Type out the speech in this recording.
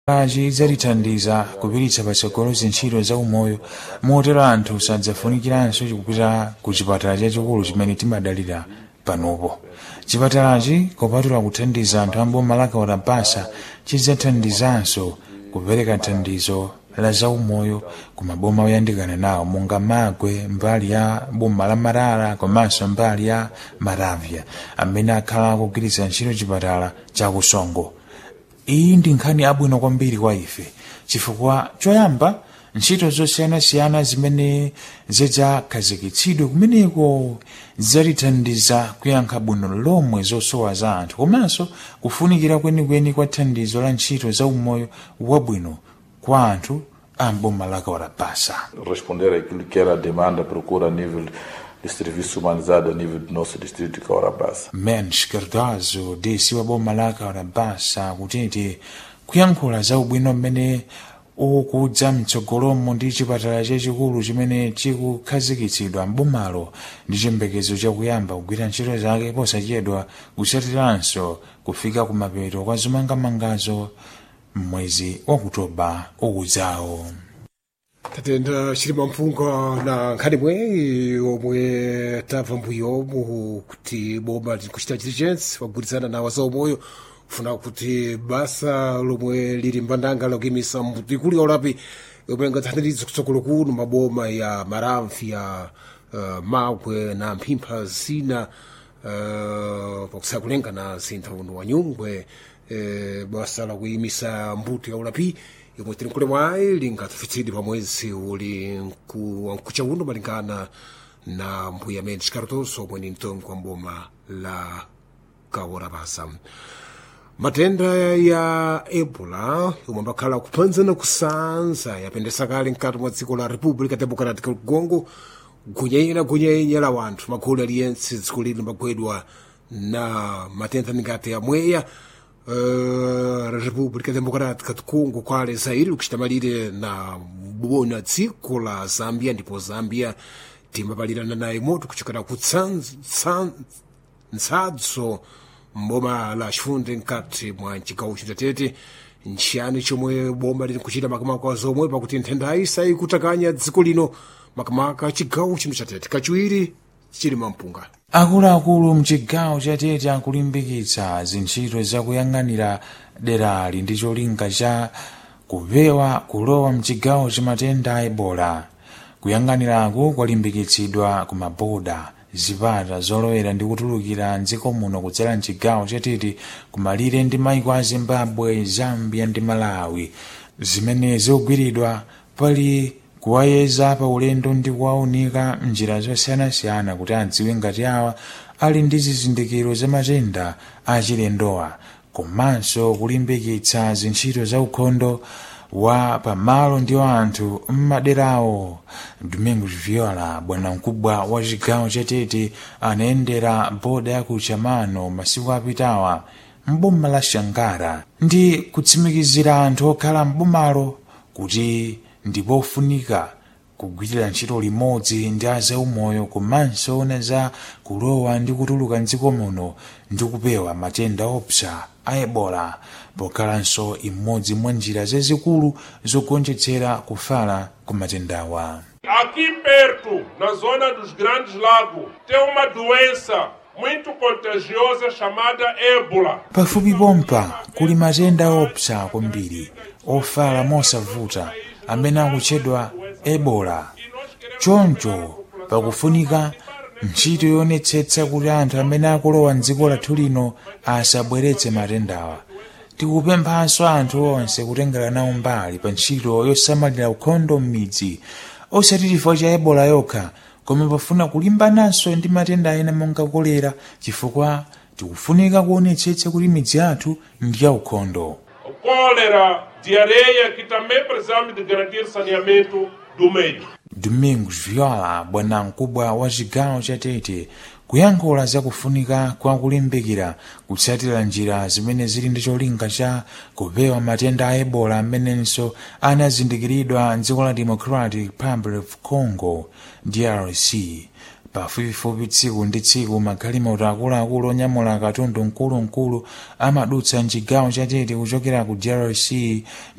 lachi idzatithandiza kupititsa patsogolo zintchito za umoyo motero anthu sadzafunikiranso kupita ku chipatala chachikulu chimene timadalira panopo chipatalachi kopatula kuthandiza anthu amboma la kaurabasa chidzathandizanso kupereka thandizo la zaumoyo ku maboma oyandikana nawo monga magwe mbali ya boma la marara komanso mbali ya maravya amene akhala akugwiritsa ntchito chipatala cha kusongo iyi ndi nkhani abwino kwambiri kwa ife chifukwa choyamba ntchito zosiyanasiyana zimene zidzakhazikitsidwe kumeneko zidzatithandiza kuyankha bwino lomwe zosowa za anthu komanso kufunikira kwenikweni kwa thandizo la ntchito za umoyo wabwino kwa anthu a mboma la kaurabasa responder àquilo que era a demanda, procura a nível de serviço humanizado a nível do nosso distrito de Caurabassa. mensch cardozo desi wa boma la kaurabasa kutiti kuyankhula za ubwino mmene ukudza mtsogolomo ndi chipatala chachikulu chimene chikukhazikitsidwa mbomalo ndi chiyembekezo chakuyamba kugwira ntchito zake posachedwa kusatiranso kufika kumapeto kwa zomangamangazo mwezi wa kutoba ukudzawo tatenda chilima mpunga na nkhani imwe omwe tabva mbuyo mu kuti boma likuchita diligence wagwirizana na wazaumoyo kufuna kuti basa lomwe lili mbandanga lokimisa mtikulu ya ulapi yomwe ngathandirizwe kutsogolo kuno maboma ya maramfi ya uh, magwe na mphimpha zina uh, pakusaya kulenga na zintha uno wa nyungwe eh, basa la kuyimisa mbuto ya ulapi yomwe tili nkule mwayi lingatafitsidwe pa mwezi uli nkucha uno malingana na mbuya amene chikarotonso omwe ni mtongi wa mboma la kaworabasa matenda ya ebola yomwe ambakhala kuphanzana kusanza yapendesa kale mkati mwa dziko la república democrática ya congo gunyenya gunyenya la wanthu magulu aliyense dziko lino magwedwa na matenda ngati amweya uh, república democrática do congo kwale zairi kuchita malire na bona dziko la zambia ndipo zambia timapalirana naye moto kuchokera ku ntsadzo mboma la chifunde mkati mwa chigawo chitatete nchiyani chomwe boma lili kuchita makamaka zomwe pakuti nthendayi sayikutakanya dziko lino makamaka chigawo chino chatete kachiwiri chili mampunga akuluakulu mchigawo chatete akulimbikitsa zintchito zakuyang'anira derali ndi cholinga cha kupewa kulowa mchigawo chamatenda a ebola kuyang'anirako kwalimbikitsidwa ku maboda zipata zolowera ndi kutulukira mdziko muno kudzera mchigawo chatete kumalire ndi maiko a zimbabwe zambia ndi malawi zimene zikugwiridwa pali kuwayeza pa ulendo ndi kuwaunika mnjira zosiyanasiyana kuti adziwe ngati awa ali ndi zizindikiro za matenda achilendowa komanso kulimbikitsa zintchito za ukhondo wa pamalo ndi wa anthu mmaderawo domingos viola bwanamkubwa wa chigawo chatete anayendera boda ya ku chamano masiku apitawa mboma la shangara ndi kutsimikizira anthu okhala mbomalo kuti ndipofunika kugwirira ntchito limodzi ndi azaumoyo komanso ona za kulowa ndi kutuluka mdziko muno ndi kupewa matenda opsa a ebola pokhalanso imodzi mwa njira zazikulu zogonjetsera kufala ku matendawa Aqui perto, na zona dos Grandes Lagos, tem uma doença muito contagiosa chamada ébola. pafupi pompa kuli matenda opsa kwambiri ofala mosavuta amene akutchedwa ebola choncho pakufunika ntchito yonetsetsa kuti anthu amene akulowa mdziko lathu lino asabweretse matendawa tikupemphanso anthu onse kutengera nawo mbali pa ntchito yosamalira ukhondo m'midzi osati chifukwa cha ebola yokha koma pafuna kulimbananso ndi matenda ena monga kolera chifukwa tikufunika kuonetsetsa kuti midzi yathu ndi ya ukhondo O cólera, diarreia, que também precisamos de garantir saneamento do meio. domingos viola bwanamkubwa wa chigawo chatete kuyankhula zakufunika kwa kulimbikira kutsatira njira zimene zili ndi cholinga cha kupewa matenda a ebola amenenso anazindikiridwa mdziko la democratic republic of congo drc pafupifupi tsiku ndi tsiku magalimoto akuluakulu onyamula katundu mkulumkulu amadutsa mchigawo chatete kuchokera ku drc